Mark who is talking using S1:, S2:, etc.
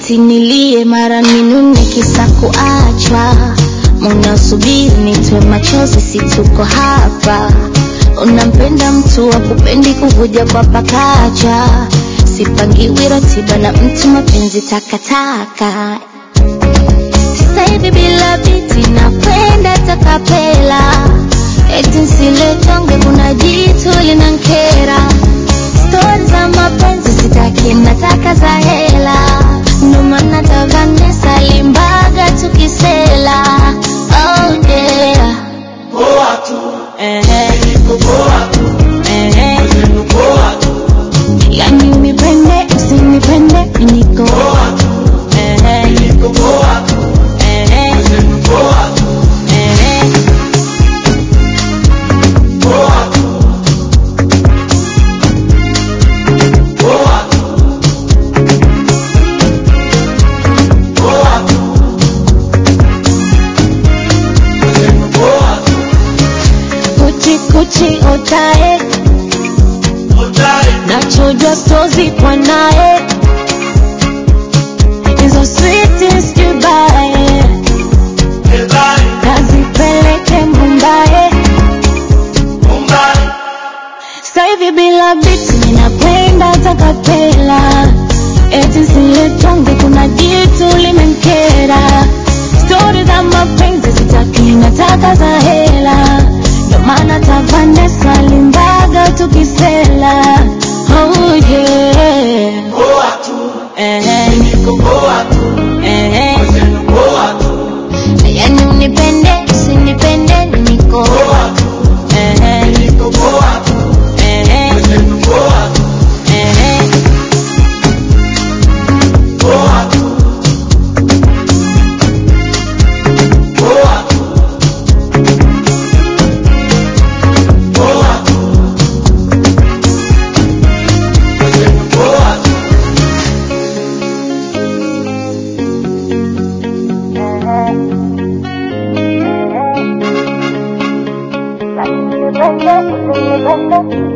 S1: eti nilie mara ninune kisa kuachwa munasubiri nitwe machozi situko hapa unampenda mtu wa kupendi kuvuja kwa pakacha sipangiwi ratiba na mtu mapenzi takataka sasa hivi bila biti nakwenda takapela eti nsiletonge kuna jitu linankera stori za mapenzi sitaki nataka za hela ndo maana tavanesa limbaga tukisela oh yeah.
S2: Poa tu,
S1: Ehe,
S2: niko poa tu,
S1: ehe.
S2: neno poa tu,
S1: yani unipende usinipende niko
S2: poa tu,
S1: Ehe,
S2: niko poa tu,
S1: ehe,
S2: neno poa tu,
S1: ehe.
S2: poa tu, poa tu, poa tu, neno poa tu,
S1: kuchi kuchi otae
S2: utare,
S1: nachojwa stozi kwa naye hizo sweetest kibaye
S2: ebare,
S1: kazipeleke mumbaye
S2: mumbai,
S1: sasa hivi bila biti ninakwenda takapela eti siletonge kuna jitu limenkera stori za mapenzi sitaki nataka za hela ndo maana tavanesa limbaga tukisela oh yeah.
S2: poa tu,
S1: Ehe,
S2: niko poa tu,
S1: ehe.
S2: neno poa tu,
S1: yani unipende usinipende niko
S2: poa tu,
S1: Ehe,
S2: niko poa tu,
S1: ehe,
S2: neno poa tu,
S1: ehe.
S2: poa tu, poa tu, poa tu, neno poa tu.
S1: Thank you.